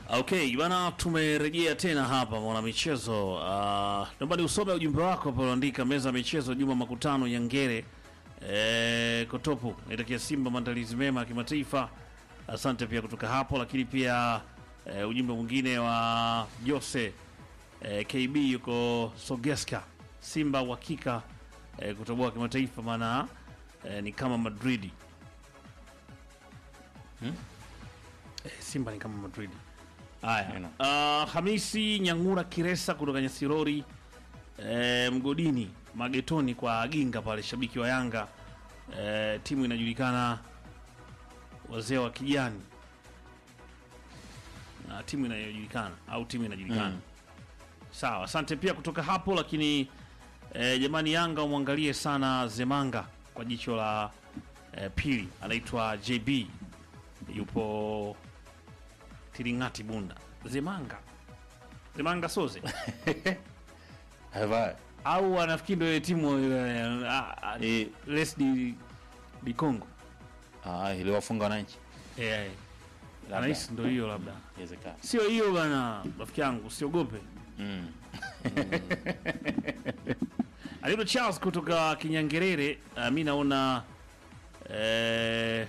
Okay, bana, tumerejea tena hapa mwana michezo. Uh, naomba usome ujumbe wako hapo unaandika meza ya michezo Juma Makutano Nyangere eh, Kotopu. Naitakia Simba maandalizi mema ya kimataifa. Asante pia kutoka hapo, lakini pia eh, ujumbe mwingine wa Jose eh, KB yuko Sogeska. Simba uhakika eh, kutoboa kimataifa maana eh, ni kama Madridi. Eh, Simba ni kama Madridi. Haya, Neno. uh, Hamisi Nyangura Kiresa kutoka Nyasirori eh, mgodini magetoni kwa Aginga pale, shabiki wa Yanga eh, timu inajulikana wazee wa kijani na timu inayojulikana au timu inajulikana Mm. sawa. Asante pia kutoka hapo, lakini eh, jamani, Yanga umwangalie sana Zemanga kwa jicho la eh, pili, anaitwa JB yupo Tiringati Bunda. Zemanga Zemanga Soze Hava. au anafikiri ndio ile timu eh, ah, ah, Eh, Les di, di Congo ah, iliwafunga wananchi. eh, Labda. anahisi ndio hiyo, labda Inawezekana. sio hiyo bana, rafiki yangu, usiogope. Mm. Alito Charles kutoka Kinyangerere, uh, mi naona eh,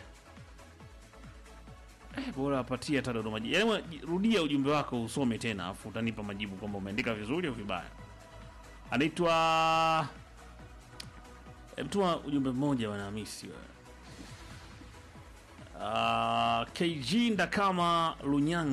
eh, bora apatie hata Dodoma Jiji. Yaani mwa- rudia ujumbe wako usome tena, afu utanipa majibu kwamba umeandika vizuri au vibaya. Anaitwa eh, mtuma ujumbe mmoja bwana Hamisi wewe. Uh, KG Ndakama Lunyanga